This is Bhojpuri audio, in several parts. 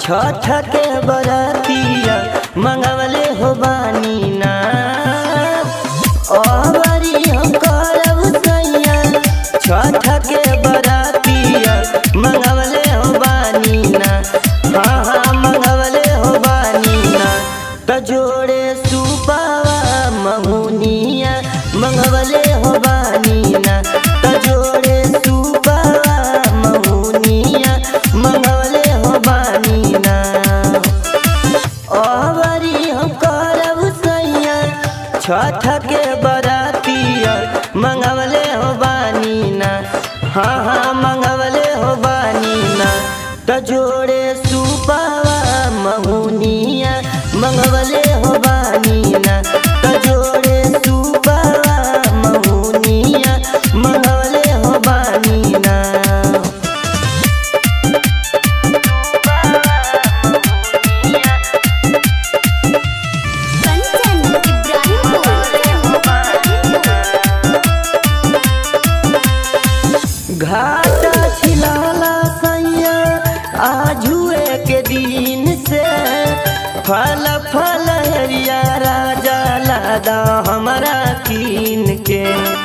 छठ के बरतिया मंगवले हो बानी ना अबरी हम करब सैया छठ के बरतिया मंगवले हो बानी ना हाँ हाँ मंगवले हो बानी ना त जोड़े सुपावा महुनिया मंगवले हो बानी ना त जोड़े सुपावा महुनिया मंगवले हो बानी ना अबरी हम करब सैया छठ के बरातिया मंगवले हो बानी ना हाँ हाँ मंगवले हो बानी ना त जोड़े सुपावा महुनिया मंगवले हो बानी ना त जोड़े सुपावा महुनिया मंगवले हो बानी ना कंचन इब्राहिमपुर घाट छिलाला सैया आजुए के दिन से फल फल हरिया राजा लादा हमारा कीन के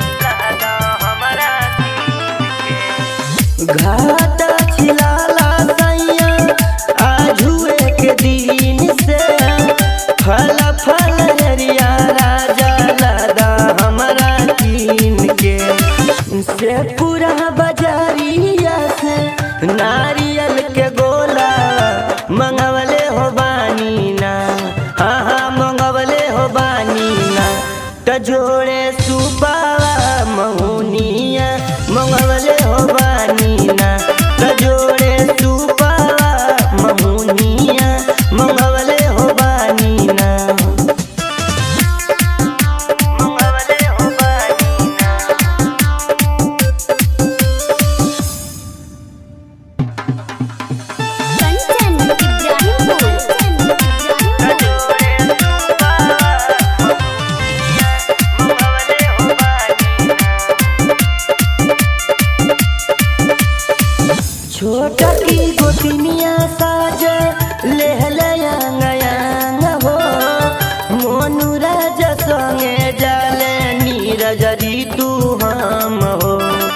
घाट छिलाला सैया आजुए के दिन से फल फल हरिया राजा लादा हमारा कीन के से पूरा बजारिया से नारियल के गोला मंगवले हो बानी ना हाँ हाँ मंगवले हो बानी ना त जोड़े सुपावा महुनिया मंगवले हो बानी ना त जोड़े सुपावा महुनिया मंगवले हो बानी ना मंगवले हो बानी ना कंचन छोटा की गोतिनिया साज लेहलयांग हो मोनू राजा संगे जाले नीरज ऋतु हम हो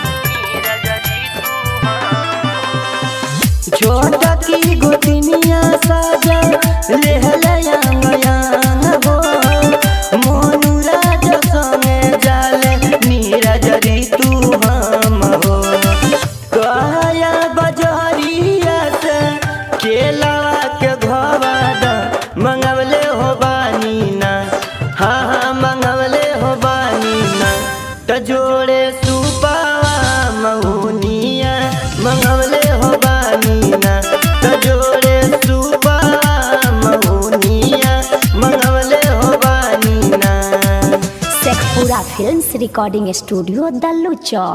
छोटा की गोतिनिया साज लेहलयांग हो मोनू राजा संगे जाले नीरज ऋतु हम हो काया बजरिया से केलावा के घवाद मंगवले हो बानी ना हाँ हाँ मंगवले हो बानी ना त जोड़े सुपावा महुनिया मंगवले हो बानी ना त जोड़े सुपावा महुनिया मंगवले हो बानी ना शेखपुरा फिल्म्स रिकॉर्डिंग स्टूडियो दल्लू चौक